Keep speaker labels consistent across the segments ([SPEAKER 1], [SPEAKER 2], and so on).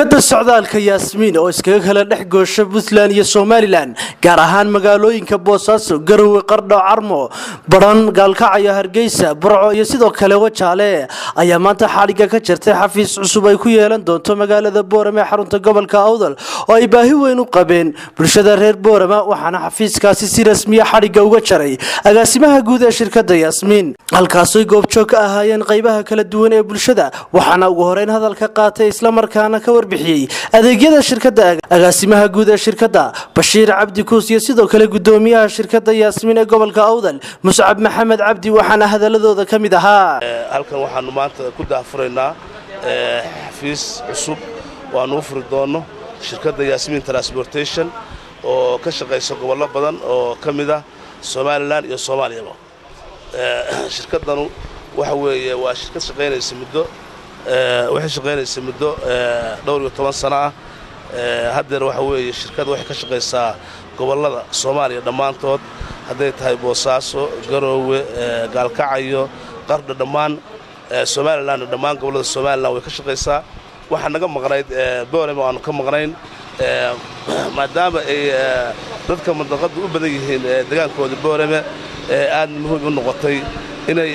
[SPEAKER 1] shirkadda socdaalka yaasmiin oo iskaga kala dhex goosha puntland iyo somalilan gaar ahaan magaalooyinka boosaaso garowe qardho carmo badhan gaalkacyo hargeysa burco iyo sidoo kale wajaale ayaa maanta xadhigga ka jirtay xafiis cusub ay ku yeelan doonto magaalada boorame ee xarunta gobolka awdal oo ay baahi weyn u qabeen bulshada reer boorama waxaana xafiiskaasi si rasmiya xadhigga uga jaray agaasimaha guud ee shirkadda yaasmiin halkaasoy goobjoog ka ahaayeen qaybaha kala duwan ee bulshada waxaana ugu horeyn hadalka qaatay islamarkaana ka warbixiyey adeegyada shirkadda agaasimaha guud ee shirkadda bashiir cabdi kuus iyo sidoo kale gudoomiyaha shirkadda yaasmiin ee gobolka awdal muscab maxamed cabdi waxaana hadaladooda ka mid ahaa
[SPEAKER 2] halkan waxaanu maanta ku daahfuraynaa xafiis cusub oo aanu u furi doonno shirkadda yaasmiin transportation oo ka shaqaysa gobollo badan oo ka mid ah somalilan iyo soomaaliyaba shirkaddanu waxa weeye waa shirkad shaqaynaysa muddo waxay shaqaynaysa muddo dhowr iyo toban sano ah haddeer waxa weeye shirkadda waxay ka shaqaysaa gobollada soomaaliya dhammaantood hadday tahay boosaaso garoowe gaalkacyo qardha dhammaan somalilanna dhammaan gobollada somalilan way ka shaqaysaa waxaa naga maqnayd boolem aanu ka maqnayn maadaama ay dadka mandaqadda u badan yihiin degaankooda booleme aad muhiim u noqotay inay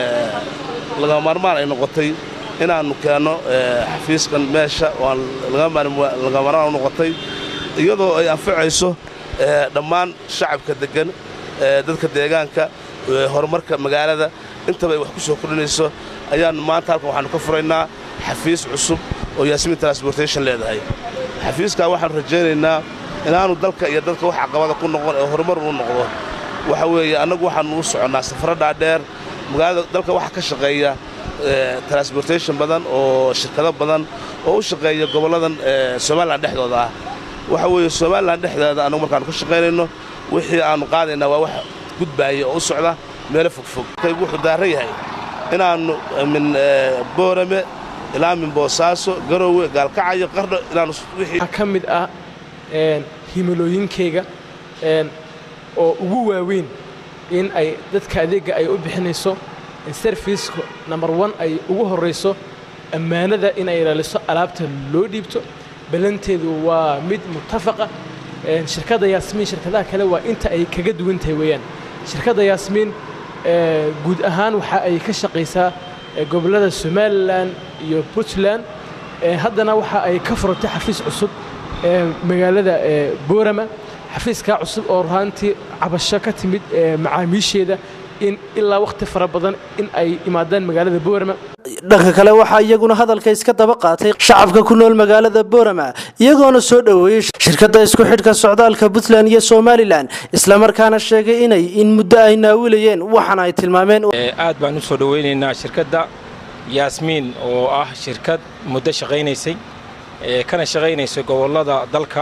[SPEAKER 2] laga maarmaan ay noqotay inaannu keenno xafiiskan meesha waan laga maarmaan u noqotay iyadoo ay anfacayso dhammaan shacabka deggan dadka deegaanka horumarka magaalada intaba ay wax ku soo kordhinayso ayaannu maanta halkan waxaannu ka furaynaa xafiis cusub oo yaasmiin transportation leedahay xafiiskaa waxaannu rajaynaynaa inaannu dalka iyo dadka wax caqabada ku noqon ee horumar uu noqdo waxa weeye annagu waxaannu u soconnaa safaro dhaadheer magaalada dalka waxaa ka shaqeeya transportation badan oo shirkado badan oo u shaqeeya gobolladan somalilan dhexdooda ah waxa weeye somalilan dhexdeeda annagu markaannu ka shaqaynayno wixii aannu qaadaynaa waa wax gudbaaya oo u socda meelo fogfog wuxuu daaran yahay inaannu min boorame ilaa min boosaaso garoowe gaalkacyo qardho inaannu
[SPEAKER 3] waxaa ka mid ah himilooyinkayga oo ugu waaweyn in ay dadka adeegga ay u bixinayso sarfiiska nambar wan ay ugu horrayso ammaanada inay ilaaliso alaabta loo dhiibto ballanteedu waa mid mutafaqa shirkadda yaasmiin shirkadaha kale waa inta ay kaga duwan tahay weeyaan shirkadda yaasmiin guud ahaan waxa ay ka shaqaysaa gobollada somalilan iyo puntland haddana waxa ay ka furatay xafiis cusub magaalada boorama xafiiskaa cusub oo ruhaantii cabasho ka timid macaamiisheeda in ilaa wakhti fara badan in ay imaadaan magaalada boorama
[SPEAKER 1] dhanka kale waxaa iyaguna hadalka iska daba qaatay shacabka ku nool magaalada boorama iyagoona soo dhoweeyey shirkadda isku xidhka socdaalka puntland iyo somalilan islamarkaana sheegay inay in muddo ay naawilayeen waxaana ay tilmaameen
[SPEAKER 4] aad baan u soo dhowaynaynaa shirkadda yaasmiin oo ah shirkad muddo shaqaynaysay kana shaqaynaysa gobollada dalka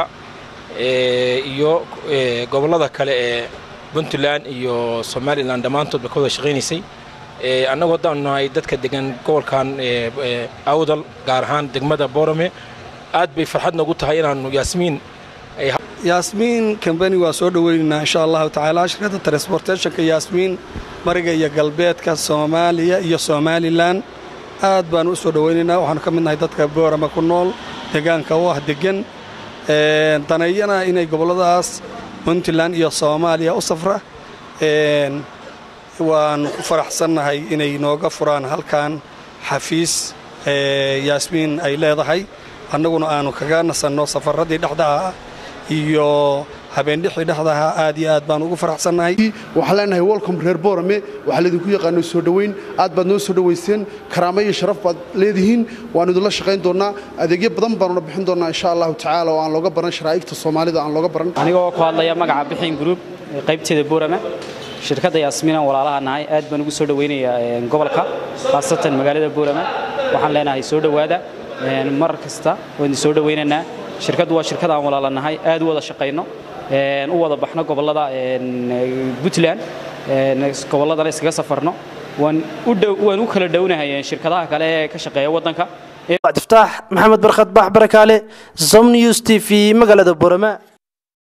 [SPEAKER 4] iyo gobollada kale ee puntland iyo somalilan dhammaantoodba ka wada shaqaynaysay annagu haddaanu nahay dadka degan gobolkan awdal gaar ahaan degmada boorame aad bay farxad noogu tahay inaannu yaasmiin
[SPEAKER 5] yaasmiin kambani waa soo dhoweynaynaa insha allahu tacaala shirkadda transportationka yaasmiin mariga iyo galbeedka soomaaliya iyo somalilan aad baanu u soo dhowaynaynaa waxaanu ka mid nahay dadka boorame ku nool deegaanka u ah deggan daneeyana inay gobolladaas puntland iyo soomaaliya u safra waanu ku faraxsannahay inay nooga furaan halkan xafiis yaasmiin ay leedahay annaguna aanu kaga nasanno safarradii dhexdaha iyo habeendhixii dhexdaha aad iyo aad baan ugu faraxsannahay
[SPEAKER 6] waxaan leenahay welcom reer boorame waxaa laydinku yaqaano soo dhoweyn aad baad noo soo dhowayseen karaamo iyo sharaf baad leedihiin waannu idinla shaqayn doonnaa adeegyo badan baanuna bixin doonnaa insha allahu tacaala oo aan looga baran sharaa'igta soomaalida aan looga baran
[SPEAKER 7] anigoo ku hadlaya magaca bixin gruub qaybteeda boorame shirkadda yaasmiinan walaalaha nahay aad baan ugu soo dhowaynayaa gobolka khaasatan magaalada boorame waxaan leenahay soo dhowaada mar kasta waan idin soo dhowaynaynaa shirkaddu waa shirkad aan walaala nahay aad u wada shaqayno u wada baxno gobollada puntland gobolladana iskaga safarno waan u kala dhownahay shirkadaha kale ee ka shaqeeya waddanka
[SPEAKER 1] iftaax maxamed barkhad baax barakaale som news t v magaalada boorama